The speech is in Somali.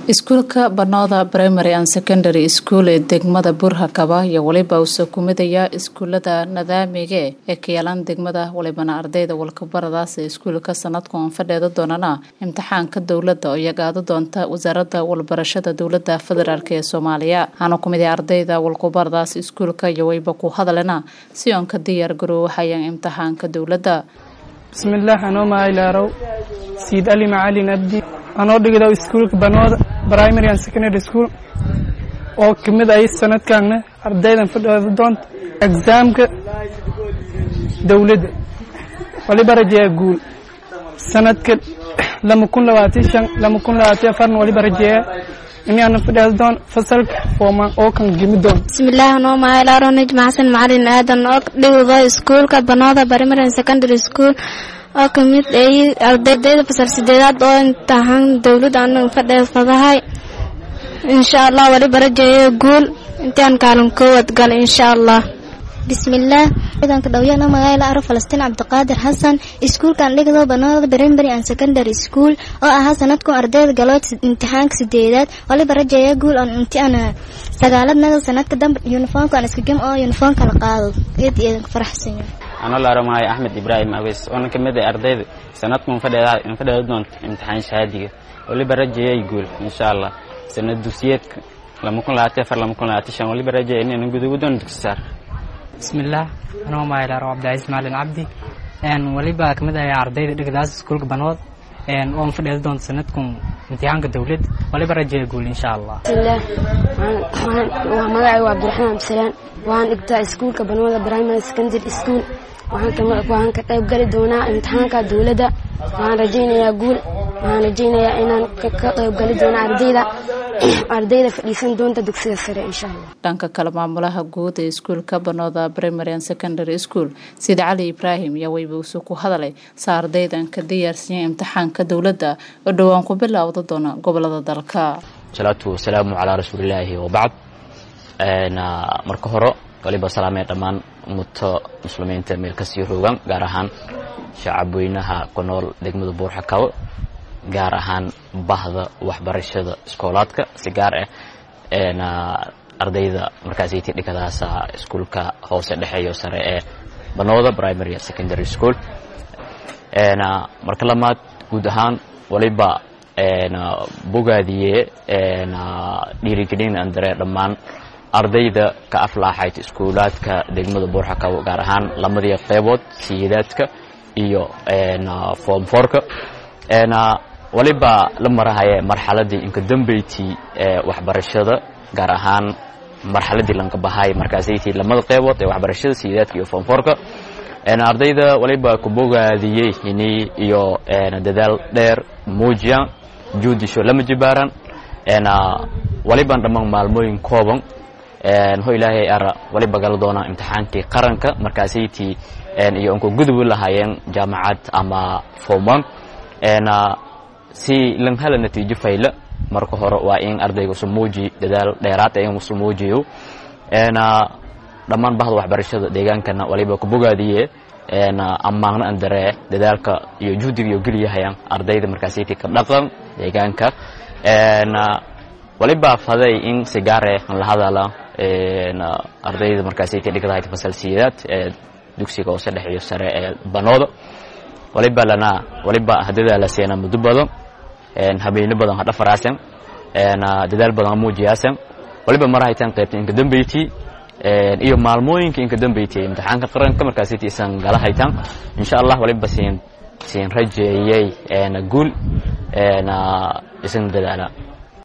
iskuulka banooda primary and secondary school ee degmada burhakaba iyo weliba uuse kumidaya iskuulada nadaamiga ee ka yaalan degmada walibana ardayda walkabaradaas ee iskuulka sanadkan fadheeda doonana imtixaanka dowladda oo iyagaada doonta wasaaradda walbarashada dowlada federaalk ee soomaaliya waxaana kumid ardayda walkubaradaas iskuulka iyo weyba ku hadalena si oon ka diyaar garoowahayaan imtixaanka dowladda bismillaah anoo mahaylaaraw siid ali macalin abdi anoo dhigda iskuulka banooda primary and secondary school oo kamid ay sanadkaana ardaydan fadhooda doonta exaamka dowladda waliba rajeeya guul sanadka lama kun labaatan shan lama kun labaatan afarna waliba rajeeya inaana fadheeda doon fasalka foomaan oo kan gemi doon bismillaah anoo mahaylaaraw najma xasan macalin aadan oo dhigda iskuulka banooda primary and secondary school oo kamid ay ardayda fasal sideedaad oo imtixaan dowladda anaga fadheefadahay insha allah waliba rajeeyo guul intaan kaalin koowad gal insha allah bismillaah ciidanka dhawyana magaala aro falastiin cabdiqaadir xasan iskuulkan dhigdo banooda primary and secondary school oo ahaa sanadku ardayda galood imtixaanka sideedaad waliba rajeeya guul on imtixaan sagaaladnaga sanadka dambe uniformkan iska gem oo uniformka la qaado eed eedanka faraxsan anoo la aramahay axmed ibraahim aweys oona ka mid ah ardayda sanadkan fadheeda doonta imtixaan shahaadiga waliba rajeeyay guul insha allah sanad dugsiyeedka lama kun labaatan afar lama kun labaatan shan waliba rajeeya inaynan gudugu doon dugsi saar bismillaah anoo mahaylaaro cabdicasiis macalin cabdi waliba kamid ahay ardayda dhigdaas iskuulka banood oon fadheeda doonta sanadkan imtixaanka dowlad waliba rajeeya guul insha allah bismillaah waa magacay waa cabdiraxmaan abdisalaan waxaan dhigtaa iskuulka banooda primary secondary school waxaan ka qayb gali doonaa imtixaanka dowladda waxaan rajaynayaa guul waxaan rajaynayaa inaan ka qayb gali doono ardayda ardayda fadhiisan doonta dugsiga sare insha allah dhanka kale maamulaha guud ee iskuulka banooda primary and secondary school sida cali ibraahim yaa weyba usu ku hadalay sa ardaydan ka diyaarsiiya imtixaanka dowladda oo dhowaan ku bilowda doona gobolada dalka salaatu wasalaamu calaa rasuulilaahi wabacd marka hore waliba salaamee dhammaan ummadta muslimiinta meel kasii roogan gaar ahaan shacab weynaha ku nool degmada buurxakabo gaar ahaan bahda waxbarashada iskoolaadka si gaar ah ardayda markaasiti dhigadaasa iskuulka hoose dhexeeyo sare ee banooda primary secondary school marka lamaad guud ahaan waliba bogaadiye dhiirigelin andare dhammaan ardayda ka aflaaxayd iskuulaadka degmada buurxakabo gaar ahaan lamadii qeybood siyidaadka iyo form forka waliba la marahaye marxaladii inka dambeyti ee waxbarashada gaar ahaan marxaladii lankabahay markaasaytii lamada qeybood ee waxbarashada siyidaadka iyo form forka ardayda waliba ku bogaadiyey ini iyo dadaal dheer muujiyan juudisho lama jibaaran waliban dhammaan maalmooyin kooban ho ilaahay ara waliba gala doonaa imtixaankii qaranka markaasaytii iyo unka gudubi lahaayeen jaamacad ama foman si lan hala natiijo fayla marka hore waa in ardayga usu muuji dadaal dheeraad in usu muujiyo dhammaan bahda waxbarashada deegaankana waliba ku bogaadiye ammaano an daree dadaalka iyo juhdiga iyo geliyahayaan ardayda markaasaytii ka dhaqan deegaanka waliba faday in si gaare an la hadala ardayda markaasaytii dhigdahayd fasal siyaad ee dugsiga hoose dhex iyo sare ee banooda waliba lana waliba hadadaa la seena muddo badan habeyno badan ha dhafaraasan dadaal badan ha muujiyaasan waliba marahaytan qaybta inka dambeyti iyo maalmooyinka inka dambeyti imtixaanka qaranka markaasaytii isan gala haytan insha allah waliba siin siin rajeeyey guul isan dadaala